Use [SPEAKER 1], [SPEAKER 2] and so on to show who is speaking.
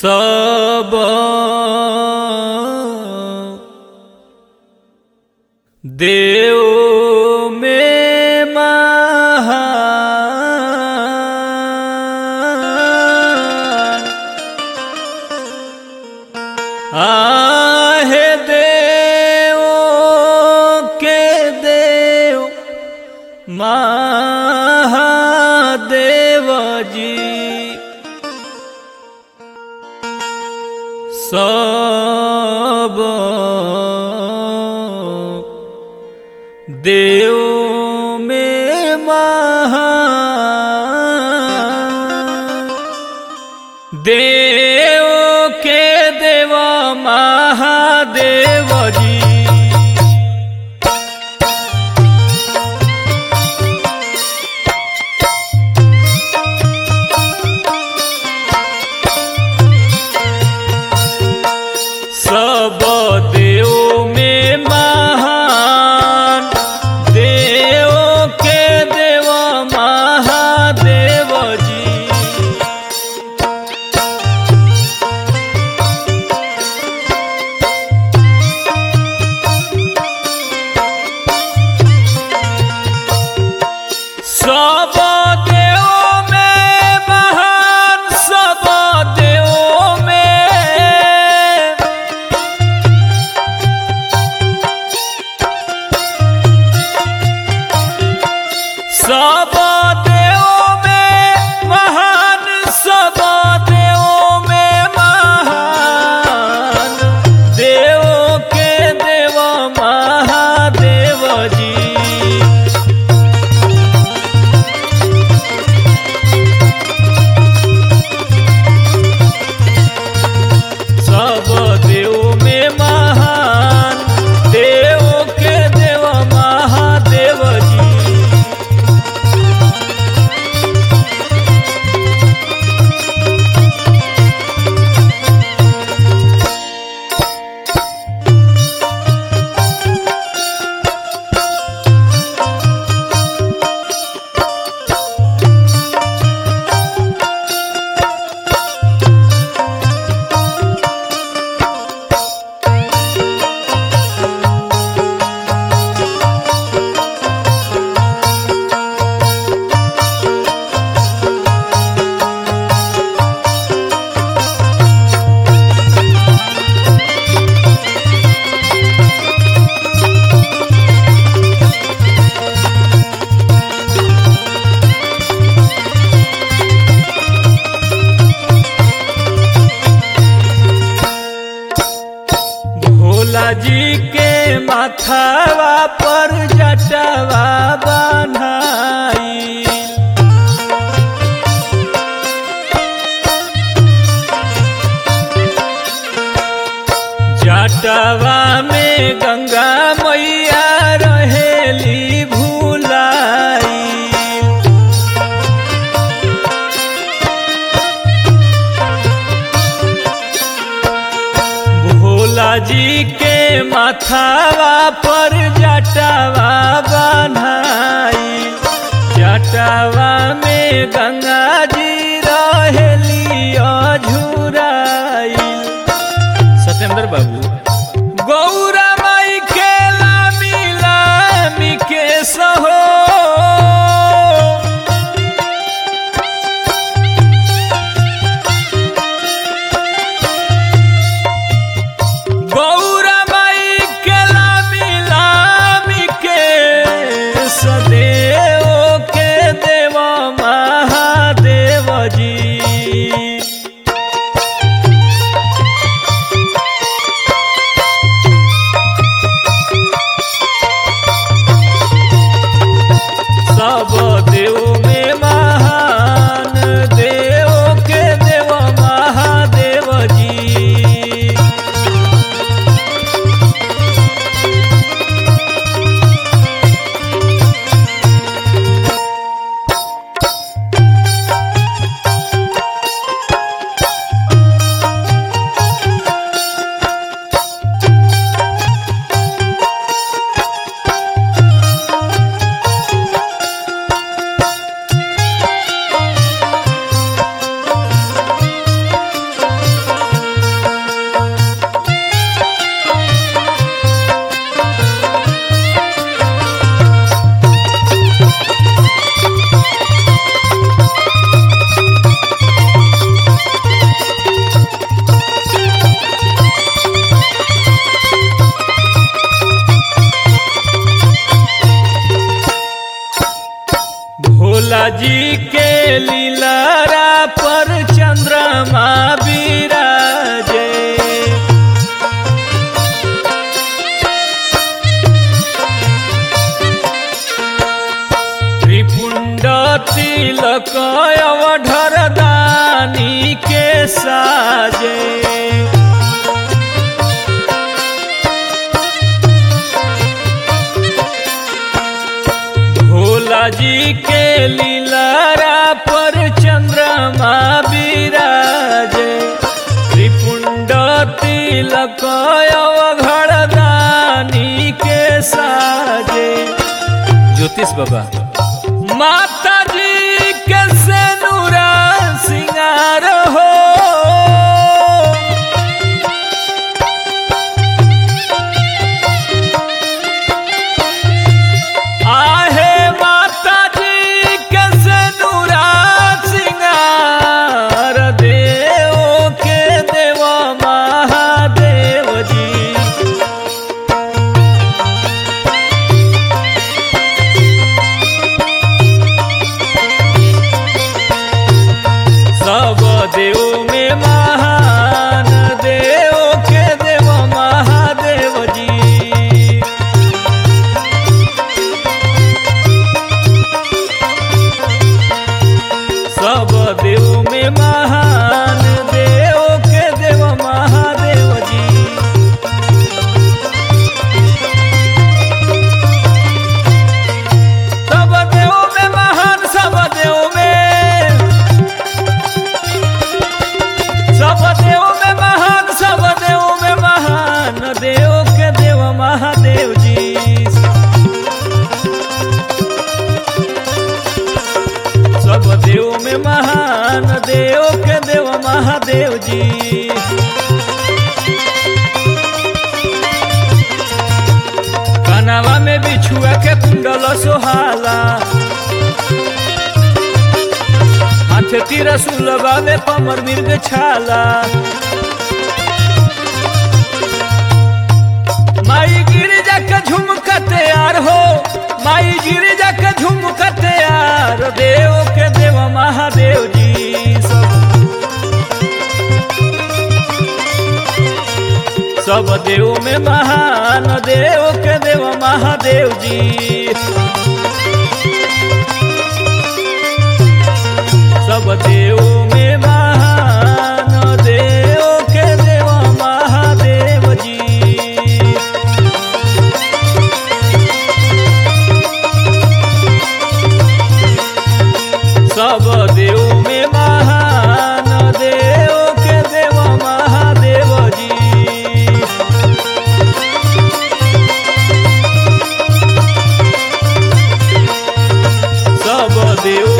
[SPEAKER 1] सब देव में महान आहे देव के देव महादेव जी सब देव में महान देव के देव महादेव जी सब देव में महान देव के देव महादेव जी सब देव में महान सब देव में सब देव में महान सब देव में महान देव के देव महादेव जी सब देव में महान देव के देव महादेव जी भोला जी के माथावा पर जटवा बनाई जटवा में गंगा मैया रहेली भूलाई भोला जी के माथावा पर जटावा बनाई जटावा में गंगा जी रहेली अझुराई सत्येंद्र बाबू गौरा माई के लामी लामी के सहो गौरा माई के लामी लामी के सदेव के देव महादेव जी भोला जी के लीलारा पर चंद्रमा विराजे त्रिपुंड तिलक अवधर दानी के साजे भोला जी के लीलारा पर चंद्रमा विराजे त्रिपुंड तिलक अवघड़ दानी के साजे ज्योतिष बाबा माता जी के सेनुरा सिंगार हो आहे माता जी के सेनुरा सिंगार देव के देव महादेव जी सब देव में महान देव के देव महादेव जी सब देव में महान देव के देव महादेव जी सब देव में महान सब देव में सब देव में महान सब देव में महान देव के देव महादेव जी सब देव में महान देव के देव महादेव जी कनावा में बिछुआ के कुंडल सोहाला हाथ तीर सुलभा में कमर मिर्ग छाला माई गिरिजा के झुमका तैयार हो माई गिरिजा के झुमका तैयार देव के देव महादेव जी सब सब देव में महान देव के देव महादेव जी सब देव में महान देव के देव महादेव जी सब देव में महान देव के देव महादेव जी सब देव